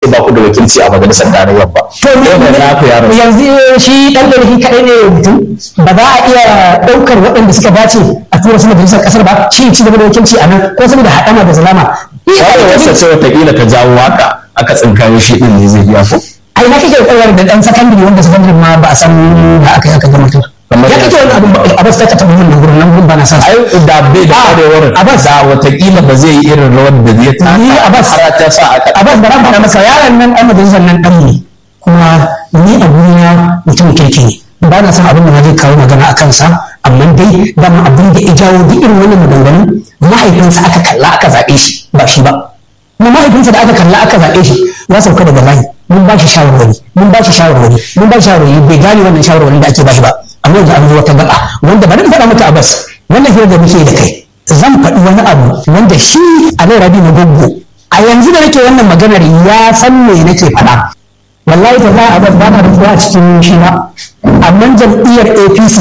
ba ku da wakilci a majalisar tarayyar ba to Yau da na ku yaro yanzu shi dan da shi kadai ne mutum ba za a iya daukar waɗanda suka dace a tura su majalisar kasar ba shi ci gaba da wakilci a nan ko saboda haɗama da zalama kwarewarsa ce watakila ta jawo haka aka tsinkayo shi din ne zai iya ko ai na kake kwarewar da dan sakandare wanda sakandare ma ba a san da aka yi aka gama to Kamar ya kake wani abin a bas ta taɓa wannan gurin nan gurin ba na san ai da bai da Ah, kwarewar Abbas. da watakila ba zai yi irin rawar da zai taka Ni Abbas. har ta sa aka a bas da ran faɗa masa yaron nan ɗan majalisar nan ɗan ne kuma ni a gurina mutum kirki ne ba na san abin da zai kawo magana a kansa amma dai dama abin da ya jawo duk irin wannan maganganun mahaifinsa aka kalla aka zaɓe shi ba shi ba kuma mahaifinsa da aka kalla aka zaɓe shi ya sauka daga layi mun ba shi shawarwari mun ba shi shawarwari mun ba shi shawarwari bai gane wannan shawarwari da ake ba shi ba amma yanzu an zo wata gaba wanda bari in faɗa maka a bas wannan hira da muke da kai zan faɗi wani abu wanda shi a nan rabi na goggo a yanzu da nake wannan maganar ya san me nake faɗa wallahi ta za a bas ba na da a cikin shi ba amma jam'iyyar apc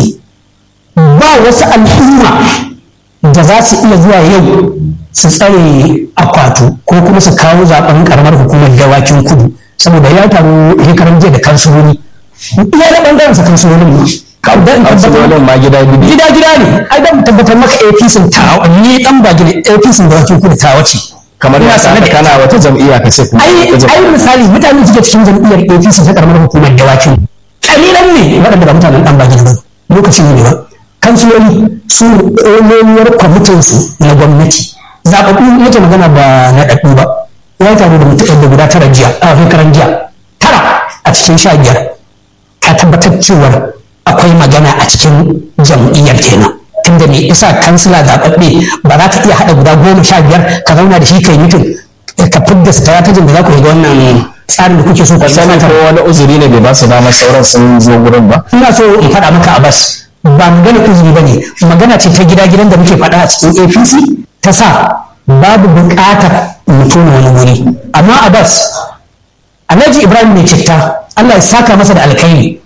ba wasu al'umma da za su iya zuwa yau su tsare akwatu ko kuma su kawo zaben karamar hukumar dawakin kudu saboda ya taru shekaran jiya da kansuloli iya da bangaren sa kansulolin ma Dan tabbatar- kansulolin ma gida gida gida gida ne ai dan tabbatar maka APC ta ni dan ba gida APC da wakin kudu ta wace kamar Ina ya sanar da kana wata jam'iyya ka ce kuma ai wata ai jam'iyya. misali mutanen da suke cikin jam'iyyar APC ta karamar hukumar dawakin kalilan ne waɗanda ba mutanen dan ba gida ba lokacin ne ba kansuloli su ƙololuwar kwamitinsu na gwamnati zaɓaɓɓu yake magana ba na ɗaɗɗu ba ya taru da mutum da guda tara jiya a shekaran jiya tara a cikin sha biyar ka tabbatar cewar akwai magana a cikin jam'iyyar kenan tunda me isa kansila zaɓaɓɓe ba za ka iya haɗa guda goma sha biyar ka zauna da shi kai mutum ka fidda strategy da za ku ga wannan tsarin da kuke so ku sani ko wani uzuri ne bai ba su damar sauran sun zo gurin ba ina so in faɗa maka a bas ba magana uzuri ba ne magana ce ta gida gidan da muke faɗa a cikin apc ta sa babu buƙatar mutum wani wuri amma a bas alhaji ibrahim mai citta allah ya saka masa da alkhairi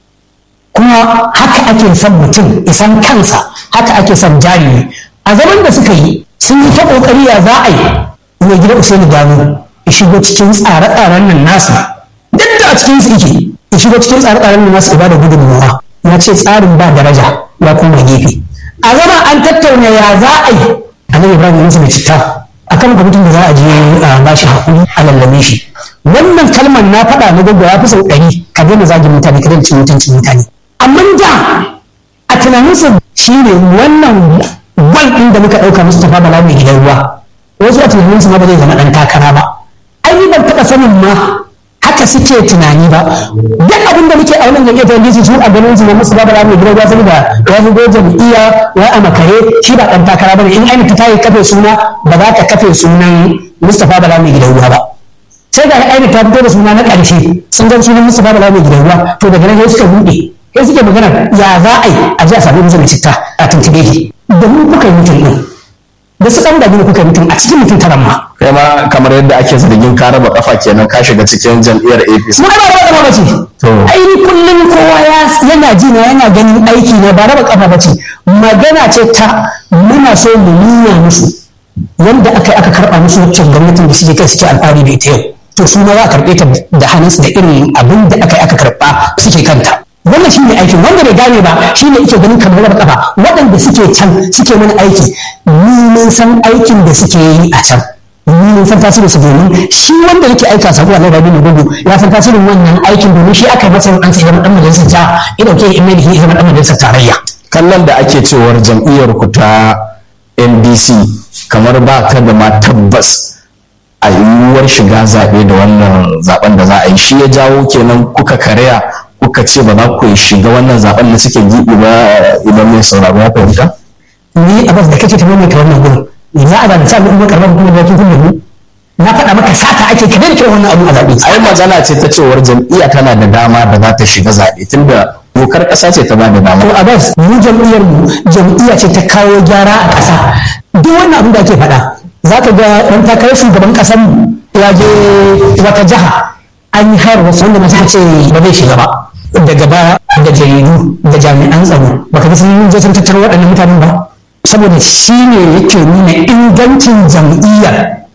kuma haka ake son mutum isan kansa haka ake son jarumi a zaman da suka yi sun yi ta ƙoƙari ya za a yi mai gida usaini gano ya shigo cikin tsare-tsaren nan nasu duk da a cikin su yake ya shigo cikin tsare-tsaren nan nasu ya bada gudunmawa ya ce tsarin ba daraja ya koma gefe a zama an tattauna ya za a yi annabi ibrahim ya mai citta akan kwamitin da za a je a ba shi hakuri a lallame shi wannan kalmar na faɗa na gwagwa ya fi sau ɗari ka daina zagin mutane ka daina cin mutuncin mutane amma da a tunaninsa shi ne wannan gwal ɗin da muka ɗauka Mustapha Bala mai gidan ruwa wasu a tunaninsa ma ba zai zama ɗan takara ba ai ni ban taɓa sanin ma haka suke tunani ba duk abin da muke a wannan jam'iyyar ta NDC su a ganin su ne Mustapha Bala mai gidan ruwa saboda ya shigo jam'iyya ya a makare shi ba ɗan takara ba ne in ainihin ta yi kafe suna ba za ta kafe sunan Mustapha Bala mai gidan ruwa ba sai ga ainihin ta fito da suna na ƙarshe sun ga sunan Mustapha Bala mai gidan ruwa to daga nan sai suka buɗe sai suke magana ya za a yi a ji a sami musu mai citta a tuntube shi da mu kuka yi mutum ɗin da su ɗan dagini kuka yi mutum a cikin mutum taran ma kai ma kamar yadda ake zargin ka raba kafa kenan ka shiga cikin jam'iyyar APC mu ba raba kafa bace To. ai ni kullum kowa ya yana ji na yana ganin aiki na ba raba kafa bace magana ce ta muna so mu nuna musu wanda aka yi aka karɓa musu waccan gwamnatin da suke kai suke alfahari da ita yau to su ma za a karɓe ta da hannunsu da irin abin da aka yi aka karɓa suke kanta wannan shi ne aikin wanda bai gane ba shi ne yake ganin kamar raba kafa waɗanda suke can suke mana aiki ni mun san aikin da suke yi a can ni mun san tasirin su domin shi wanda yake aika sabo a larabi na gudu ya san tasirin wannan aikin domin shi aka yi masa an sai zama dan majalisar ta ya dauke in mai da shi zama dan majalisar tarayya kallon da ake cewar jam'iyyar ku ta NDC kamar ba ta da ma tabbas a yiwuwar shiga zaɓe da wannan zaɓen da za a yi shi ya jawo kenan kuka karya kuka ce ba za ku shiga wannan zaɓen da suke giɓi ba idan mai sauraro ya fahimta ni a bas da kake ta maimaita wannan gurin za a zalunci al'umma karamar hukumar da kin kuma na faɗa maka sata ake ka daina wannan abu a zaɓe ai magana ce ta cewar jam'iyya tana da dama da za ta shiga zaɓe tunda dokar ƙasa ce ta ba da dama to a bas mu jam'iyyar mu jam'iyya ce ta kawo gyara a ƙasa duk wannan abin da ake faɗa za ka ga ɗan takarar shugaban ƙasar mu ya je wata jiha an yi har wasu wanda masu ce ba zai shiga ba daga ba da jaridu da jami'an tsaro baka ga sun je sun tattaro waɗannan mutanen ba saboda shi ne yake nuna ingancin jam'iyyar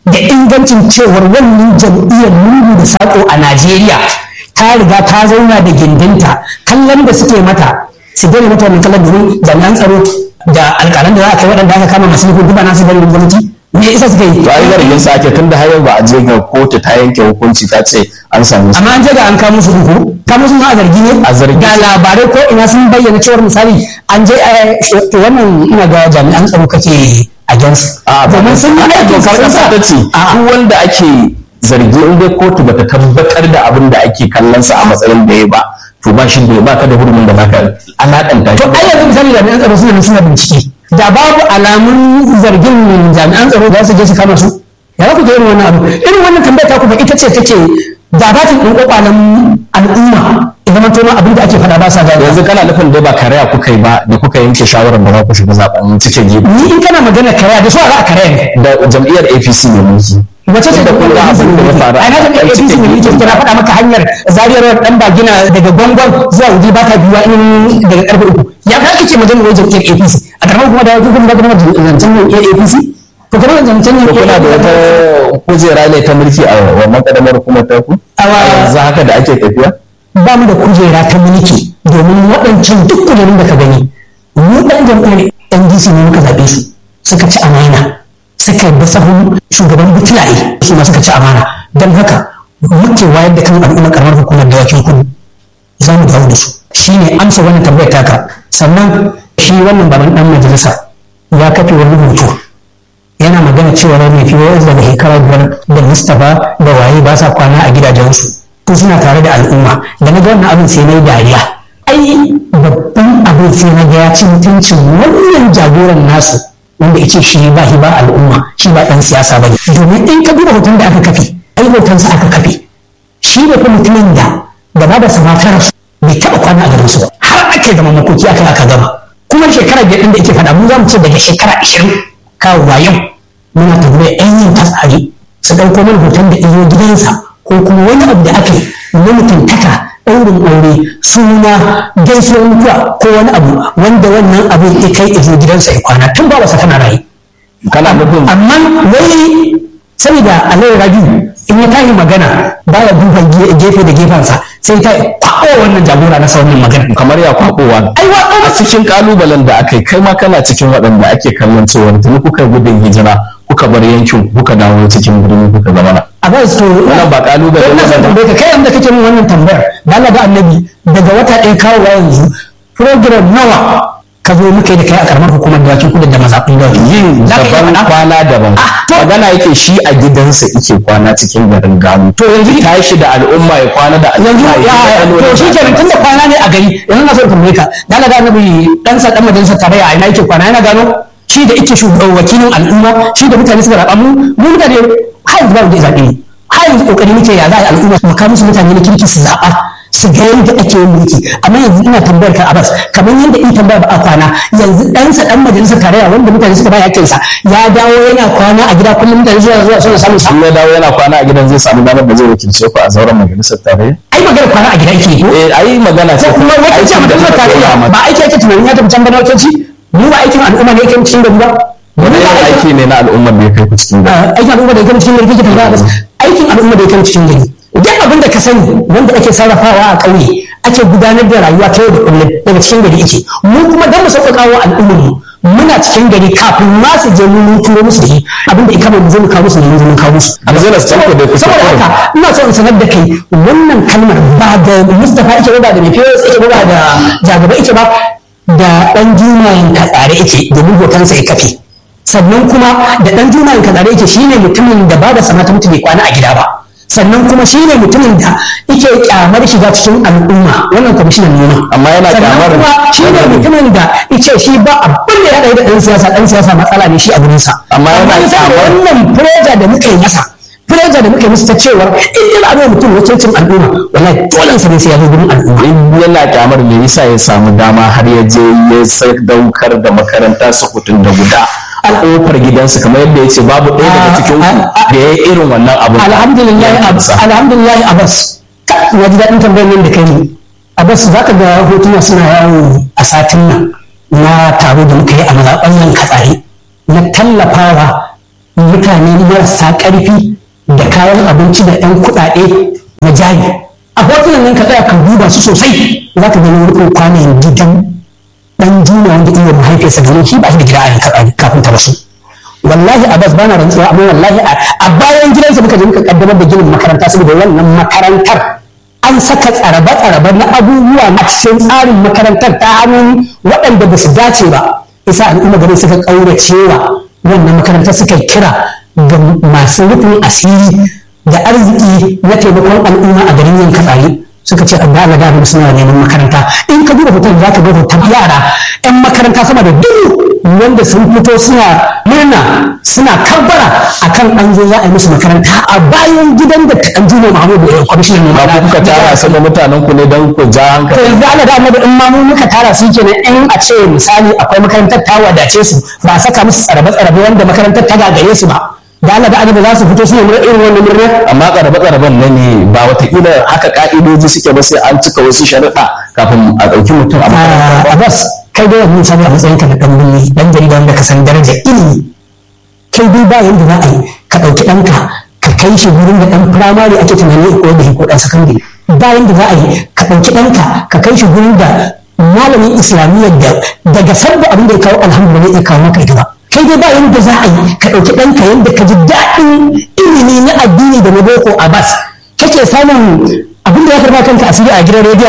da ingancin cewar wannan jam'iyyar lungu da sako a Najeriya ta riga ta zauna da gindinta kallon da suke mata su gani mata wannan kallon domin jami'an tsaro da alƙalan da za a kai waɗanda aka kama masu nufin duba nasu bari gwamnati me isa suka yi to ai zargin sa ake tunda har yau ba a je ga kotu ta yanke hukunci ta ce an same su amma an je ga an kamo su ko kamo su ma a zargi ne A zargi. ga labarai ko ina sun bayyana cewar misali an je eh, to wannan ina ga jami'an tsaro kake against a domin sun yi aikin dokar sun kasa sa ta ce A'a. duk wanda ake zargi in dai kotu bata tabbatar da abin da ake kallon sa a matsayin da ya ba to ba shi da ba ka da hurumin da zaka alaƙanta to shi ai yanzu misali jami'an tsaro suna nan suna bincike da babu alamun zargin jami'an tsaro za su je su kama su ya za ku ga irin wannan abu irin wannan tambaya ta kuma ita ce take dabatin ɗin kwakwalen al'umma idan man tona abin da ake faɗa ba sa gane yanzu kana nufin dai ba karaya kuka yi ba da kuka yanke shawarar ba za ku shiga zaben cike gibi ni in kana magana karaya da su a za a karaya ne da jam'iyyar APC ne mulki wace ce da kun ga abin da ya faru ai na jami'ar a APC cikin ne yake kira faɗa maka hanyar zariyar dan bagina daga gwangwan zuwa wuri ba ta biyuwa in daga karfe uku ya ka kake magana wajen jam'iyyar APC a karamar kuma da kuma da kuma zancen jam'iyyar APC to kuma zancen ko kuna da wata kujera ne ta mulki a wannan kadamar hukumar ta ku Awa. yanzu haka da ake tafiya ba mu da kujera ta mulki domin waɗancan duk kujerun da ka gani mu ɗan jam'iyyar NDC ne muka zaɓe su suka ci amana suka bi sahun shugaban butulaye su ma suka ci amana don haka muke wayar da kan al'umma karamar hukumar dawakin kudu za mu dawo da su shi ne amsa wannan tambayar taka sannan shi wannan baban ɗan majalisa ya kafe wani hoto yana magana cewa mai fiye daga shekara biyar da mustapha da waye ba sa kwana a gidajensu ko suna tare da al'umma da na ga wannan abin sai na yi dariya ai babban abin sai na ga ya ci mutuncin wannan jagoran nasu wanda yake shi ba shi ba al'umma shi ba dan siyasa bane domin in ka duba hoton da aka kafe ai hotonsa aka kafe shi ne fa mutumin da gaba da samatar bai taɓa kwana a garin su ba har ake gama makoki aka aka gama kuma shekara biyar ɗin da yake faɗa mu za mu ce daga shekara ashirin kawowa yau muna tambayar yan yin tasari su ɗauko mana hoton da iyo gidansa ko kuma wani abu da aka yi na mutuntaka ɗaurin aure suna gaisuwar mutuwa ko wani abu wanda wannan abin ya kai izo gidansa ya kwana tun ba wasa tana rayu kana nufin amma wai saboda alayyar rabi in ya tashi magana baya duba ge- gefe da gefensa sai ta kwaɓo wannan jagora na sauran magana kamar ya kwakowa ai wa a cikin kalubalen da aka yi kai ma kana cikin waɗanda ake kallon cewa tuni kuka gudun hijira kuka bar yankin kuka dawo cikin birni kuka zama na a ba su Wannan ba kalubale wannan ba sai ne. tambaye ka kai yanda kake min wannan tambayar da Allah da annabi daga wata ɗaya kawo yanzu program nawa ka zo muka yi da kai a karamar hukumar dawakin kudu da mazaɓin dawakin yin Za ka iya daban faɗa? kwana daban to- magana yake shi a gidansa yake kwana cikin garin gano to yanzu tashi da al'umma ya kwana da yanzu al'umma ya ya to shi kenan tunda kwana ne a gari yanzu na so in tambaye ka da Allah da annabi dan sa dan majalisar tarayya a ina yake kwana yana gano shi da yake shugaban wakilin al'umma shi da mutane suka raba mu mu mutane har yanzu ba mu da zaɓe ne har yanzu kokari muke ya za a yi al'umma mu kawo musu mutane na kirki su zaɓa su ga yadda ake yin mulki amma yanzu ina tambayar ka Abbas kamar yadda in tambaya ba a kwana yanzu ɗansa ɗan majalisar tarayya wanda mutane suka ba yakinsa ya dawo yana kwana a gida kullum mutane zuwa zuwa suna samun sa in ya dawo yana kwana a gidan zai samu damar da zai wakilce ku a zauren majalisar tarayya ai magana kwana a gida yake yi eh ai magana ce ko kuma wata ce aikin da majalisar kuka tarayya dora mata. ba aiki ake tunanin ya tafi can bana wakilci mu ba aikin al'umma ne yake cikin gari ba wani Mu ba irin aikin aiki ne na al'ummar da ya kai ku cikin gari Ah, aikin al'umma da yake cikin gari kake tambaya bas aikin al'umma da yake cikin gari duk abin da ka sani wanda ake sarrafawa a ƙauye ake gudanar da rayuwa ta yau da kullum daga cikin gari yake mu kuma dan mu sauƙaƙa wa al'ummar mu muna cikin gari kafin ma su je mun turo musu da shi abin da ikama mu zo mu kawo musu ne mun zo mun kawo musu a zai tanko da kusa saboda haka ina so in sanar da kai wannan kalmar ba da Mustapha ake ba da mai fiye ake ba da jagaba ake ba da dan jumayin katsare ake domin hotonsa ya kafe sannan kuma da dan jumayin katsare ake shine mutumin da ba da sanata mutum bai kwana a gida ba sannan kuma shine mutumin da yake kyamar shiga cikin al'umma wannan kwamishinan noma Amma yana kyamar- sannan kuma shine mutumin da yace shi ba abin da ya haɗa da ɗan siyasa ɗan siyasa matsala ne shi a gurinsa Amma yana saboda kyamar- wannan fureja da muka yi masa fureja da muka yi masa ta cewa in ina ba mutum wakilcin al'umma wallahi dole sa ne sai ya zo gurin al'umma in yana kyamar me yasa ya samu dama har ya je ya sadaukar da makaranta sakutun da guda a kofar gidansa kamar yadda ya ce babu ɗaya daga cikin ku da ya yi irin wannan abin alhamdulillah abbas alhamdulillah abbas ka na ji daɗin tambayar nan da kai ne abbas za ka ga hotuna suna yawo a satin nan na taro da muka yi a mazaɓan nan katsari na tallafawa mutane marasa ƙarfi da kayan abinci da ɗan kuɗaɗe na jari a hotunan nan ka tsaya ka duba su sosai za ka gani wani kwanan gidan ɗan juna wanda iya mahaifiyarsa domin shi ba shi da gida a kafin ta rasu wallahi abbas bana rantsuwa amma wallahi a bayan gidansa muka je muka kaddamar da ginin makaranta saboda wannan makarantar an saka tsarabe-tsarabe na abubuwa a cikin tsarin makarantar ta hannun waɗanda ba su dace ba isa al'umma garin suka ƙauracewa wannan makarantar suka kira ga masu rufin asiri da arziki na taimakon al'umma a garin yanka tsari suka ce an da da suna neman makaranta in ka duba hoton za ka ga hoton yara 'yan makaranta sama da dubu wanda sun fito suna murna suna kabbara akan an zo za a yi musu makaranta a bayan gidan da an juma Muhammadu ya kwamishinan noma ba ku kuka tara su da mutanen ku ne don ku ja to hankali yanzu ana da amma in ma mu muka tara su kenan in a ce misali akwai makarantar ta wadace su ba a saka musu tsarabe-tsarabe wanda makarantar ta gagare su ba da Allah da annabi za su fito suna murna irin wannan murna amma tsarabe-tsaraben nan ne ba watakila haka ka'idoji suke ba sai an cika wasu sharuɗa kafin a ɗauki mutum a makaranta a bas kai dai mun sani a matsayinka na ɗan birni ɗan jarida wanda ka san darajar ilimi kai dai ba yanda za a yi ka ɗauki ɗanka ka kai shi wurin da ɗan firamare ake tunani ko da ko ɗan sakandare ba yanda za a yi ka ɗauki ɗanka ka kai shi wurin da malamin islamiyyar da daga farko abin da ya kawo alhamdulillah ya kawo maka ita ba kai dai ba yanda za a yi ka ɗauki ɗanka yanda ka ji daɗin ilimi na addini da na boko a bas kake samun abin da ya karɓa kanka asiri a gidan rediyo